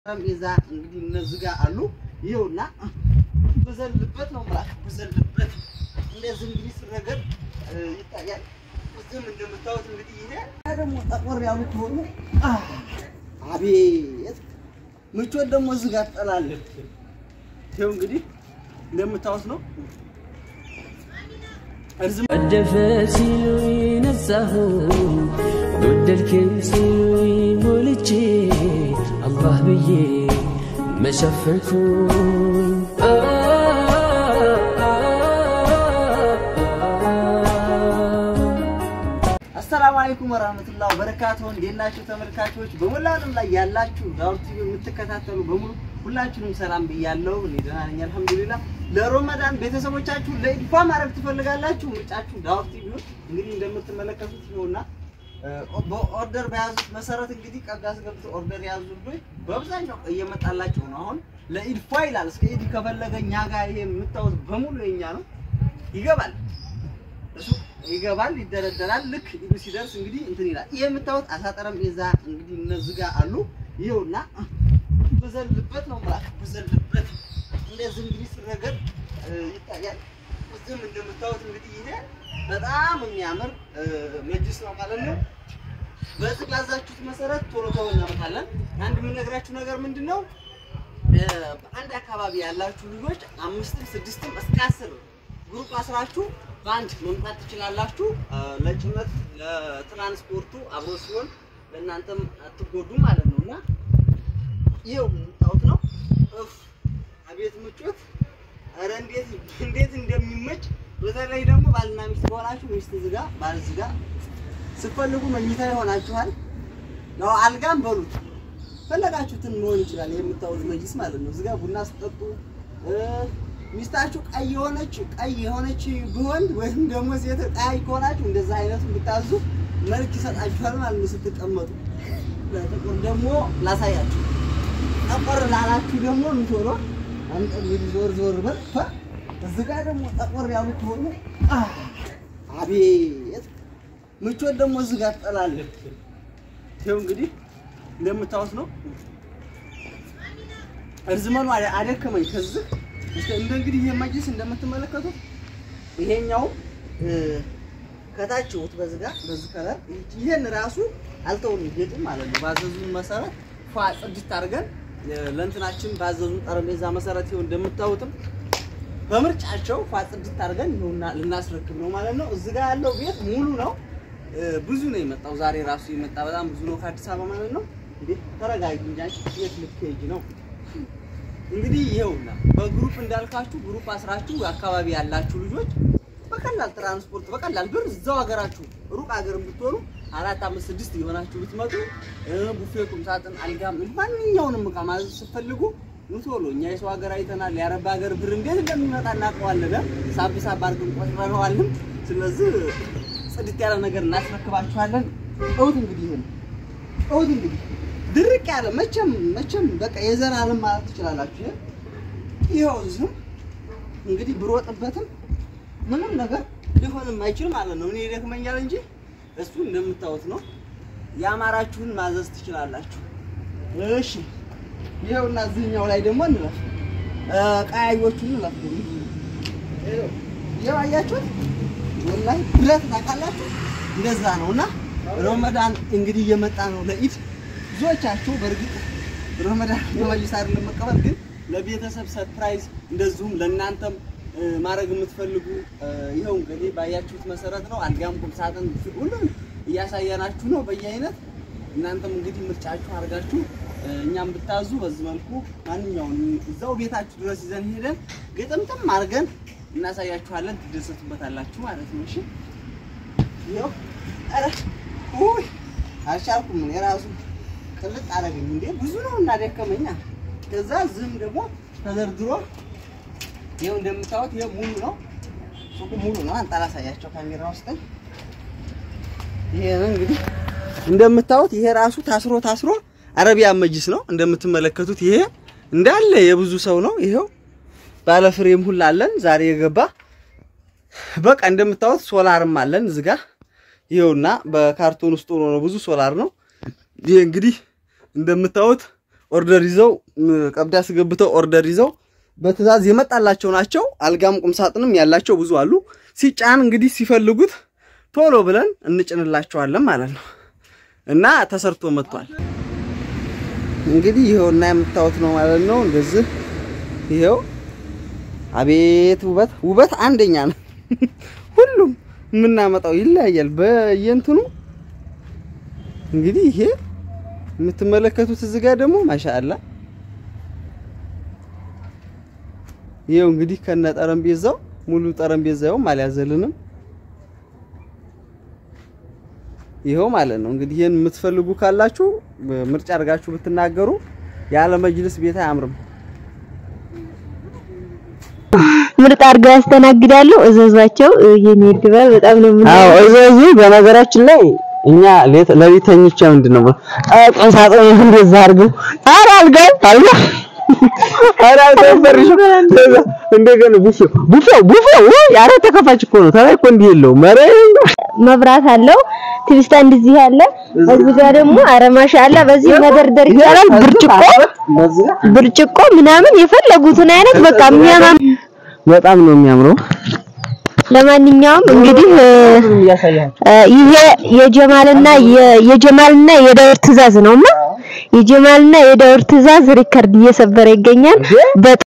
ጠረጴዛ እንግዲህ እነዚህ ጋር አሉ። ይኸውና ብዘልበት ነው ብላ ብዘልበት እንደዚህ እንግዲህ ስረገድ ይታያል። እዚህም እንደምታዩት እንግዲህ ይሄ ደግሞ ጠቆር ያሉ ከሆኑ አቤት ምቾት ደግሞ እዚህ ጋር ትጠላለች። ይኸው እንግዲህ እንደምታዩት ነው። እርዝም ቀደፈ ሲሉኝ ነጻሁ ጎደልክም ሲሉኝ ሞልቼ አላህ ብዬ መሸፈንኩኝ አሰላሙ አለይኩም ወራህመቱላሂ ወበረካቱሁ። እንዴት ናችሁ ተመልካቾች? በመላ ዓለም ላይ ያላችሁ ዳውር ቲቪ የምትከታተሉ በሙሉ ሁላችሁንም ሰላም ብያለሁ። እኔ ደህና ነኝ አልሐምዱሊላህ። ለረመዳን ቤተሰቦቻችሁ ለኢድፋ ማድረግ ትፈልጋላችሁ? ምርጫችሁ ዳውር ቲቪ ነው። እንግዲህ እንደምትመለከቱት ነውና በኦርደር በያዙት መሰረት እንግዲህ ቀጋ አስገብቶ ኦርደር የያዙ ልጆች በአብዛኛው እየመጣላቸው ነው። አሁን ለኢድፋ ይላል። እስከ ኢድ ከፈለገ እኛ ጋር ይሄ የምታዩት በሙሉ የኛ ነው። ይገባል እሱ ይገባል፣ ይደረደራል። ልክ ኢዱ ሲደርስ እንግዲህ እንትን ይላል። ይሄ የምታዩት አሳ ጠረጴዛ እንግዲህ እነዚህ ጋር አሉ። ይኸውና ብዘልበት ነው ማለት ብዘልበት እንደዚህ እንግዲህ ሲረገድ ይታያል። እዚህም እንደምታዩት እንግዲህ ይሄ በጣም የሚያምር መጅስ ነው ማለት ነው። በዚህ ባዛችሁት መሰረት ቶሎ ቶሎ እናመጣለን። አንድ የምነግራችሁ ነገር ምንድን ነው፣ በአንድ አካባቢ ያላችሁ ልጆች አምስትም ስድስትም እስከ አስር ግሩፕ አስራችሁ በአንድ መምጣት ትችላላችሁ። ለጭነት ለትራንስፖርቱ አብሮ ሲሆን ለእናንተም አትጎዱ ማለት ነው እና ይኸው የምታዩት ነው። እፍ አቤት ምቾት! ኧረ እንዴት እንዴት እንደሚመች በተለይ ደግሞ ባልና ሚስት ከሆናችሁ ሚስት ዝጋ ባል ዝጋ ስትፈልጉ መኝታ ይሆናችኋል። ያው አልጋም በሉት ፈለጋችሁትን መሆን ይችላል። የምታዩት መጅስ ማለት ነው። ዝጋ ቡና ስትጠጡ ሚስታችሁ ቀይ የሆነች ቀይ የሆነች ቢሆን ወይም ደግሞ ሴት ቀያይ ከሆናችሁ እንደዛ አይነቱ ብታዙ መልክ ይሰጣችኋል ማለት ነው ስትቀመጡ። ለጥቁር ደግሞ ላሳያችሁ። ጠቆር ላላችሁ ደግሞ ምቶሎ አንተ እንግዲህ ዞር ዞር በል ፋ እዚህ ጋር ደግሞ ጠቆር ያሉ ከሆኑ አቤት ምቾት ደግሞ እዚህ ጋር ትጠላለች። ይኸው እንግዲህ እንደምታዩት ነው። እርዝመኑ አደከመኝ ከዚህ እንደ እንግዲህ ይሄ መጅልስ እንደምትመለከቱት ይሄኛው ከታች ውት በዚህ ጋር በዚህ ከለር ይሄን ራሱ አልተውም ይገጥም ማለት ነው። ባዘዙን መሰረት ፏ ጽድት አድርገን ለእንትናችን ባዘዙን ጠረጴዛ መሰረት ይኸው እንደምታዩትም በምርጫቸው ፏ ጽድት አድርገን ይኸውና ልናስረክብ ነው ማለት ነው። እዚህ ጋር ያለው ቤት ሙሉ ነው። ብዙ ነው የመጣው ዛሬ ራሱ የመጣ በጣም ብዙ ነው ከአዲስ አበባ ማለት ነው። እንዴ ተረጋጊ እንጂ አንቺ የት ልትሄጂ ነው? እንግዲህ ይኸውና በግሩፕ እንዳልካችሁ ግሩፕ አስራችሁ አካባቢ ያላችሁ ልጆች በቀላል ትራንስፖርት በቀላል ብር እዛው ሀገራችሁ ሩቅ ሀገር ብትሆኑ አራት አምስት ስድስት የሆናችሁ ብትመጡ ቡፌ፣ ቁም ሳጥን፣ አልጋም ማንኛውንም እቃ ማዘዝ ስትፈልጉ ቶሎ እኛ የሰው ሀገር አይተናል። የአረብ ሀገር ብር እንዴት እንደሚመጣ እናውቀዋለን። ሳብ ሳብ አድርገን ቆጥረነዋልም። ስለዚህ ጽድት ያለ ነገር እናስረክባችኋለን። እውት እንግዲህ ይሄን እውት እንግዲህ ድርቅ ያለ መቼም መቼም በቃ የዘላለም ማለት ትችላላችሁ። ይኸው እዚህም እንግዲህ ብሮጥበትም ምንም ነገር ሊሆንም አይችል ማለት ነው። እኔ ይደክመኛል እንጂ እሱ እንደምታዩት ነው። ያማራችሁን ማዘዝ ትችላላችሁ። እሺ ይኸውና እዚህኛው ላይ ደግሞ እንለፍ፣ ቀያዮቹን እንለፍ። ይኸው አያችሁት፣ ወላሂ ብረት ታውቃላችሁ፣ እንደዛ ነው እና ረመዳን እንግዲህ እየመጣ ነው ለኢድ ብዙዎቻችሁ በእርግጥ ረመዳን በመጅልስ አይደለም መቀበል፣ ግን ለቤተሰብ ሰርፕራይዝ እንደዚሁም ለእናንተም ማድረግ የምትፈልጉ ይኸው እንግዲህ ባያችሁት መሰረት ነው። አልጋም፣ ቁም ሳጥን ሁሉም እያሳየናችሁ ነው በየአይነት። እናንተም እንግዲህ ምርጫችሁ አድርጋችሁ እኛም ብታዙ በዚህ መልኩ ማንኛውንም እዛው ቤታችሁ ድረስ ይዘን ሄደን ግጥምጥም አድርገን እናሳያችኋለን። ትደሰቱበታላችሁ ማለት ነው። እሺ ይኸው ኧረ ውይ አልቻልኩም እኔ ራሱ ቅልጥ አደረገኝ እንዴ ብዙ ነው እና ደከመኛ። ከዛ ዝም ደግሞ ተደርድሮ ይኸው እንደምታዩት ይሄ ሙሉ ነው፣ ሱቁ ሙሉ ነው። አንተ አላሳያቸው ካሜራ ውስጥ ይሄ ነው እንግዲህ እንደምታዩት ይሄ ራሱ ታስሮ ታስሮ አረቢያን መጅስ ነው እንደምትመለከቱት። ይሄ እንዳለ የብዙ ሰው ነው። ይሄው ባለ ፍሬም ሁላ አለን ዛሬ የገባ በቃ እንደምታዩት ሶላርም አለን እዚህ ጋር ይኸውና በካርቶን ውስጥ ሆኖ ነው ብዙ ሶላር ነው። ይሄ እንግዲህ እንደምታዩት ኦርደር ይዘው ም፣ ቀብድ አስገብተው ኦርደር ይዘው በትዕዛዝ የመጣላቸው ናቸው። አልጋም ቁምሳጥንም ያላቸው ብዙ አሉ። ሲጫን እንግዲህ ሲፈልጉት ቶሎ ብለን እንጭንላቸዋለን ማለት ነው እና ተሰርቶ መጥቷል። እንግዲህ ይኸውና የምታዩት ነው ማለት ነው። እንደዚህ ይኸው አቤት ውበት ውበት አንደኛ ነው። ሁሉም የምናመጣው ይለያያል በየእንትኑ እንግዲህ ይሄ የምትመለከቱት እዚህ ጋር ደግሞ ማሻአላ ይኸው እንግዲህ ከነ ጠረጴዛው ሙሉ ጠረጴዛውም አልያዘልንም። ይኸው ማለት ነው እንግዲህ ይሄን የምትፈልጉ ካላችሁ ምርጫ አድርጋችሁ ብትናገሩ ያለ መጅልስ ቤት አያምርም። ምርጥ አድርገው ያስተናግዳሉ። እዘዟቸው። የኔ ድባብ በጣም ነው ምን አዎ እዘዙ። በነገራችን ላይ እኛ ለሊት ተኝቼ ምንድን ነው ቁም ሳጥን እንደዛ አድርገው ኧረ አልጋ አልጋ ኧረ አልጋ ፈርሽ እንደገና ቡፌ ቡፌ ቡፌ ወይ ኧረ ተከፋች እኮ ነው ተላይ እኮ እንዲህ የለውም ኧረ መብራት አለው። ቲቪስታ እንደዚህ ያለ እዚህ ጋር ደግሞ ኧረ ማሻአላ በዚህ መደርደር ይቻላል። ብርጭቆ ብርጭቆ ምናምን የፈለጉትን አይነት በቃ የሚያማም በጣም ነው የሚያምረው። ለማንኛውም እንግዲህ እ ይሄ የጀማልና የ- የጀማልና የዳውር ትዕዛዝ ነውና የጀማልና የዳውር ትዕዛዝ ሪከርድ እየሰበረ ይገኛል። በጣም